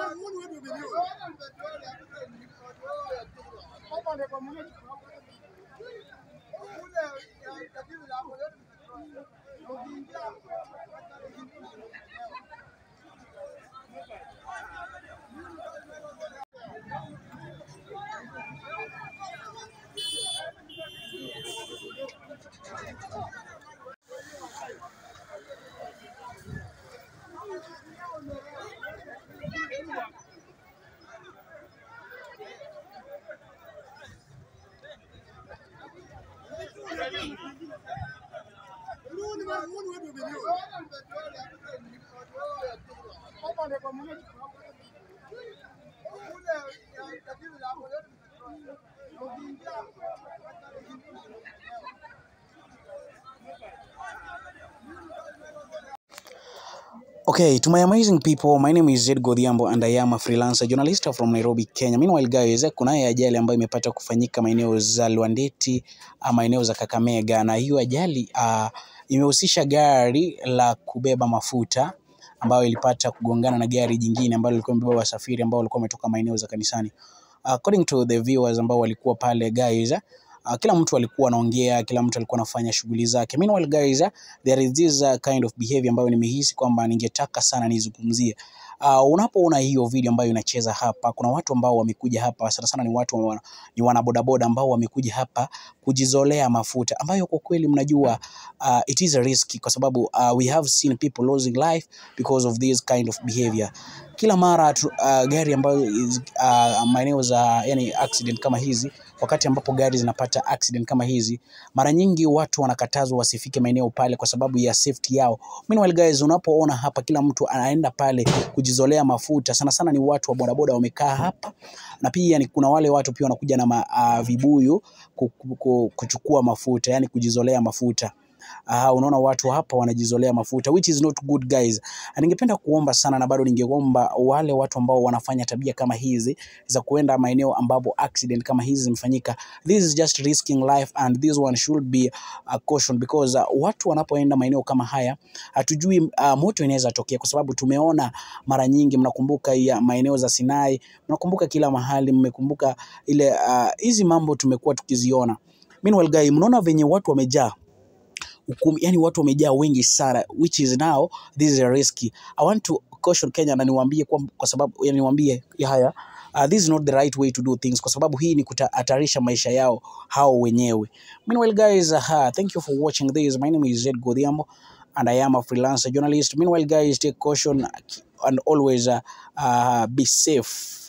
Okay, to my amazing people, my name is Zed Godhiambo and I am a freelancer journalist from Nairobi, Kenya. Meanwhile guys, kunayo ajali ambayo imepata kufanyika maeneo za Lwandeti, ah, maeneo za Kakamega na hiyo ajali uh, imehusisha gari la kubeba mafuta ambayo ilipata kugongana na gari jingine ambalo lilikuwa limebeba wasafiri ambao walikuwa wametoka maeneo za kanisani. According to the viewers ambao walikuwa pale guys, uh, kila mtu alikuwa anaongea, kila mtu alikuwa anafanya shughuli zake. Meanwhile guys, uh, there is this uh, kind of behavior ambayo nimehisi kwamba ningetaka sana nizungumzie. Uh, unapoona hiyo video ambayo inacheza hapa, kuna watu ambao wamekuja hapa sana sana, ni watu wa, ni wanabodaboda ambao wamekuja hapa kujizolea mafuta, ambayo kwa kweli mnajua uh, it is a risk kwa sababu uh, we have seen people losing life because of this kind of behavior. Kila mara tu, uh, gari ambayo is, uh, maeneo za yani accident kama hizi, wakati ambapo gari zinapata accident kama hizi, mara nyingi watu wanakatazwa wasifike maeneo pale kwa sababu ya safety yao. Meanwhile guys, unapoona hapa kila mtu anaenda pale kujizolea mafuta, sana sana ni watu wa bodaboda wamekaa hapa, na pia ni kuna wale watu pia wanakuja na ma, uh, vibuyu ku- ku- ku- kuchukua mafuta, yani kujizolea mafuta. Uh, unaona watu hapa wanajizolea mafuta which is not good guys. Na Ningependa kuomba sana na bado ningeomba wale watu ambao wanafanya tabia kama hizi za kuenda maeneo ambapo accident kama hizi zimefanyika, this is just risking life and this one should be a caution because uh, watu wanapoenda maeneo kama haya hatujui uh, moto inaweza tokea, kwa sababu tumeona mara nyingi, mnakumbuka ya maeneo za Sinai, mnakumbuka kila mahali, mmekumbuka ile uh, hizi mambo tumekuwa tukiziona. Meanwhile guy, mnaona venye watu wamejaa hukumu, yani watu wamejaa wengi sana, which is now this is a risky. I want to caution Kenya na niwaambie kwa, kwa sababu yani niwaambie ya haya uh, this is not the right way to do things, kwa sababu hii ni kutahatarisha maisha yao hao wenyewe. Meanwhile guys, uh, thank you for watching this. My name is Zed Godhiambo and I am a freelancer journalist. Meanwhile guys, take caution and always uh, uh, be safe.